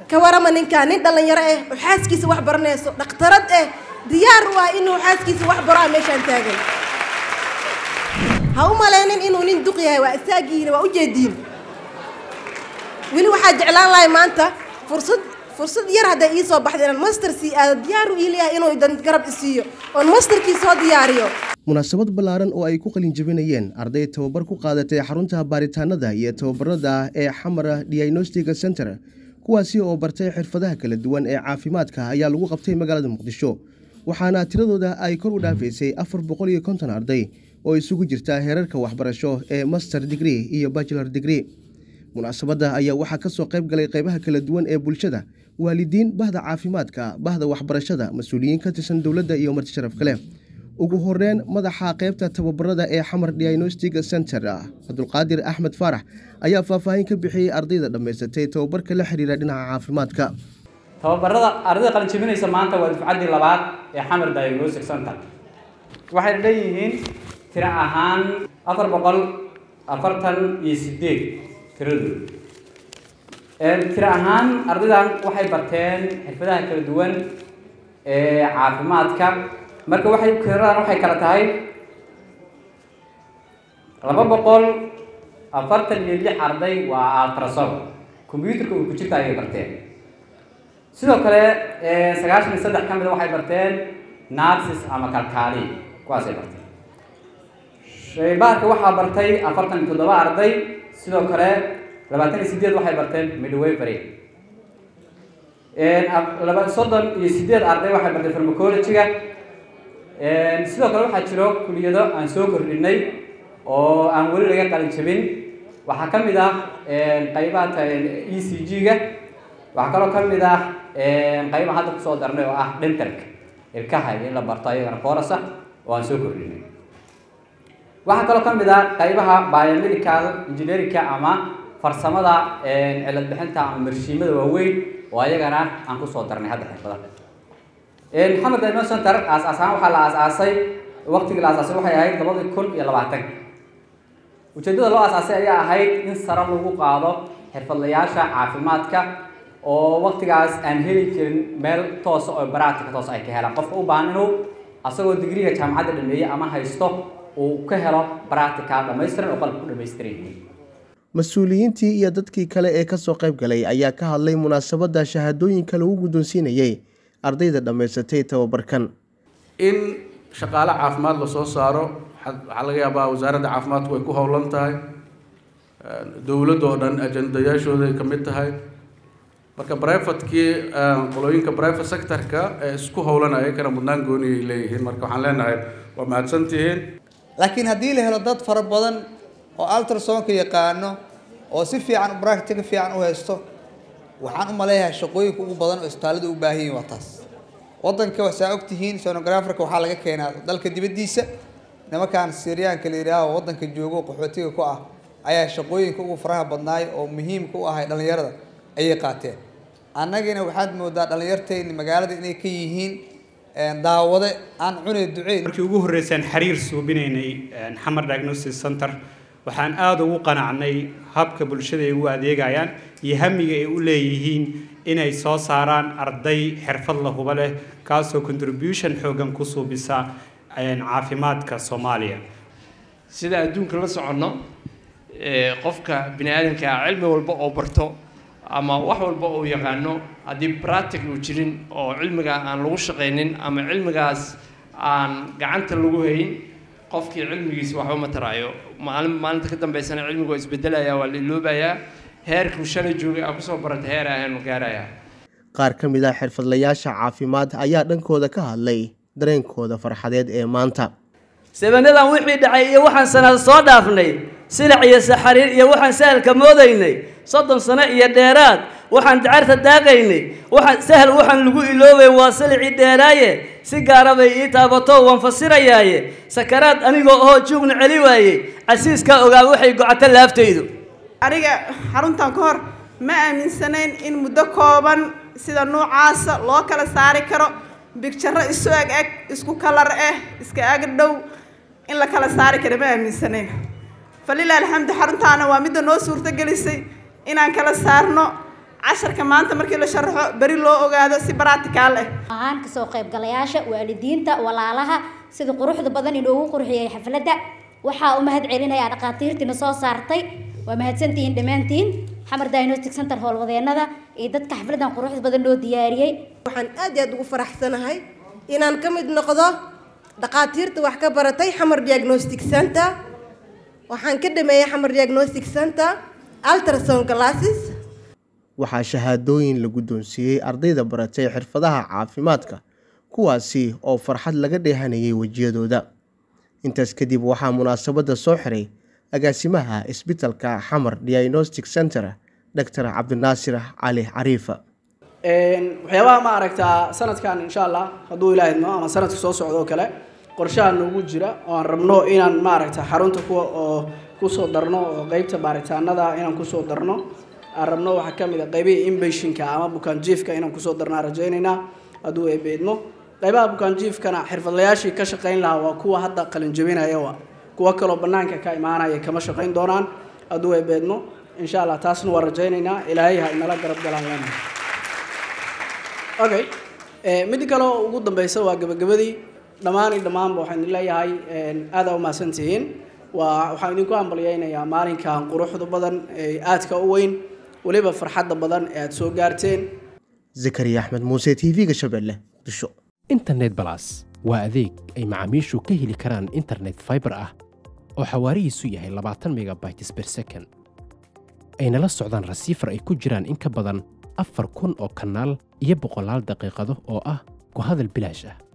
ka warama ninkaa nin dhallinyaro ah oo xaaskiisa wax baranayso dhakhtarad ah diyaar u ah inuu xaaskiisa wax baro ah meeshaan taagan ha u maleynin inuu nin duq yahay waa isaagiina waa ujeediin weli waxaa jeclaan lahay maanta fursad fursad yar hadday ii soo baxda inaan master sii aado diyaar u ii leeyahay inuu idan garab isiiyo oon masterkii soo diyaariyo munaasabad ballaaran oo ay ku qalin jebinayeen arday tababar ku qaadatay xarunta baaritaanada iyo tababarada ee xamara diagnostic center kuwaasi oo bartay xirfadaha kala duwan ee caafimaadka ayaa lagu qabtay magaalada muqdisho waxaana tiradooda ay kor u dhaafaysay afar boqol iyo konton arday oo isugu jirta heerarka waxbarasho ee master degree iyo bachelor degree munaasabadda ayaa waxaa ka soo qayb galay qaybaha kala duwan ee bulshada waalidiin bahda caafimaadka bahda waxbarashada mas-uuliyiin ka tirsan dowladda iyo marti sharaf kale ugu horeyn madaxa qaybta tababarada ee xamar diagnostic center cabdulqaadir axmed faarax ayaa faahfaahin ka bixiyey ardayda dhammaysatay tababarka la xiriira dhinaca caafimaadka tababarada ardayda qalin jebinaysa maanta waa dufcaddii labaad ee xamar diagnostic center waxayna leeyihiin tiro ahaan afar boqol afartan iyo sideed tiradooda tiro ahaan ardaydan waxay barteen xirfadaha kala duwan ee caafimaadka marka waxay tiradan waxay kala tahay laba boqol afartan iyo lix arday waa altrasom combyuterka uu ku jirta ayay barteen sidoo kale sagaashan iyo saddex ka mida waxay barteen narsis ama kalkaali kuwaasay barteen shaybaarka waxaa bartay afartan iyo toddoba arday sidoo kale labaatan iyo sideed waxay barteen midwavery laba soddon iyo sideed arday waxay barteen farmacology-ga sidoo kale waxaa jiro kuliyado aan soo kordhinay oo aan weli laga qalin jabin waxaa ka mid ah qaybaha e c g-ga waxaa kaloo ka mid ah qayba hadda kusoo darnay oo ah dentalka ilkaha in la barto ayagana forasa oo aan soo kordhinay waxaa kaloo ka mid ah qaybaha biomedical engineerinka ama farsamada cilad bixinta ama marshiimada waaweyn oo ayagana aan kusoo darnay hadda xirfadaha maxamed dino center aas-aas ahaan waxaa la aas-aasay waqtigii la aas-aasay waxay ahayd labadii kun iyo labaatank ujeeddada loo aas-aasay ayaa ahayd in sare lagu qaado xirfadlayaasha caafimaadka oo waqtigaas aan heli jirin meel toosa oo baraatika toos ay ka helaan qofka u baahan inuu asagoo digriga jaamacadda dhameeyey ama haysto uu ka helo baraatika dhamaystiran oo qalabka ku dhamaystiran yihiin mas-uuliyiintii iyo dadkii kale ee kasoo qayb galay ayaa ka hadlay munaasabadda shahaadooyinka lagu guddoonsiinayey ardayda dhammaysatay tababarkan in shaqaale caafimaad lasoo saaro waxaa laga yaabaa wasaaradda caafimaadku way ku howlan tahay dowladoo dhan ajandayaashooday ka mid tahay marka brivatekii qolooyinka private sectorka ee isku howlanaya kana mudnaan gooniyay leeyihiin marka waxaan leenahay waa mahadsantihiin laakiin haddii la helo dad fara badan oo altrasonka yaqaano oo si fiican bractica fiican u haysto waxaan u maleeyahay shaqooyinka ugu badan oo isbitaallada u baahan yihin waa taas waddanka waxaa ogtihiin sonograferka waxaa laga keenaa dalka dibaddiisa nimankaan siryaanka la yidhaaho waddanka joogo qaxootiga ku ah ayaa shaqooyinka ugu faraha badnaay oo muhiimka u ahay dhallinyarada ayay qaateen annagina waxaad moodaa dhallinyartayni magaalada inay ka yihiin daawade aan cunay duceyn markii ugu horreysaan xiriir suubinaynay xamar diagnosis center waxaan aada ugu qanacnay habka bulshada ay ugu adeegayaan iyo hamiga ay u leeyihiin inay soo saaraan arday xirfad la huba leh kaasoo contribution xoogan ku suubisa caafimaadka soomaaliya sida adduunka la soconno qofka bini aadamkaa cilmi walba oo barto ama wax walba oo yaqaano haddii practic uu jirin oo cilmigaa aan lagu shaqaynin ama cilmigaas aan gacanta lagu hayn qofkii cilmigiisa waxba ma taraayo maalin maalinta ka dambeysana cilmigu waa isbedelaya waa la iloobayaa heerkuu shalay joogay aa kusoo baratay heer ahaanu gaarayaa qaar ka mid ah xirfadlayaasha caafimaad ayaa dhankooda ka hadlay dareenkooda farxadeed ee maanta sabanadan wixii dhacay iyo waxaan sanada soo dhaafnay silac iyo saxariir iyo waxaan sahalka moodaynay soddon sano iyo dheeraad waxaan dacarta daaqaynay waxaan sahal waxaan lagu iloobay waa silicii dheeraaye si gaara bay ii taabato waan fasirayaaye sakaraad anigoo oo juugna celi waayey casiiskaa ogaa waxay gocato laaftaydu aniga xaruntan ka hor ma aaminsanayn in muddo kooban sida nuucaasa loo kala saari karo bigjaro isu eg eg isku kalar ah iska ag dhow in la kala saari karo ma aaminsanayn falilah alxamdu xaruntaana waa midda noo suurto gelisay inaan kala saarno casharka maanta markii la sharaxo beri loo ogaado si baraticaal ah ahaan kasoo qaybgalayaasha waalidiinta walaalaha sida quruxda badan inoogu qurxiyey xafladda waxaa u mahad celinayaa dhakhaatiirtiina soo saartay waa mahadsantihiin dhammaantiin xamar diagnostic center howlwadeenada iyo dadka xafladdan quruxda badan loo diyaariyey waxaan aad iyo aad ugu faraxsanahay inaan ka mid noqdo dhakhaatiirta wax ka baratay xamar diagnostic center waxaan ka dhameeyey xamar diagnostic center ultrasound classes waxaa shahaadooyin la guddoonsiiyey ardayda baratay xirfadaha caafimaadka kuwaasi oo farxad laga dheehanayay wejiyadooda intaas kadib waxaa munaasabadda soo xiray agaasimaha isbitalka xamar diagnostic center doctor cabdinaasir cali cariifa waxyaabaha ma aragtaa sanadkan insha allah hadduu ilaaha idmo ama sanadka soo socda oo kale qorshaha noogu jira oo aan rabno inaan maaragta xarunta kuwa oo kusoo darno oo qeybta baaritaanada inaan kusoo darno aan rabno waxaa ka mid a qeybihii inbashinka ama bukaanjiifka inaan kusoo darnaa rajaynaynaa hadduu eebe idmo qeybaha bukaanjiifkana xirfadlayaashii ka shaqayn lahaa waa kuwa hadda qalinjabinaya wa kuwa kaloo banaanka ka imaanaya kama shaqayn doonaan hadduu eebe idmo insha allah taasna waa rajaynaynaa ilaahay ha inala garab galaan leenahay okay mid kale oo ugu dambeysa waa gabagabadii dhammaan iyo dhammaanba waxaan idin leeyahay aada u mahadsantihiin waa waxaan idinku hambalyeynayaa maalinkan quruxda badan ee aadka u weyn weliba farxadda badan ee aada soo gaarteen zakariya axmed muuse t v-ga shabeelle muqdisho internet balas waa adeeg ay macaamiishu ka heli karaan internet fiber ah oo xawaarihiisu yahay labaatan megabytes per second ayna la socdaan rasiifar ay ku jiraan in ka badan afar kun oo kanaal iyo boqolaal daqiiqado oo ah ku hadal bilaash ah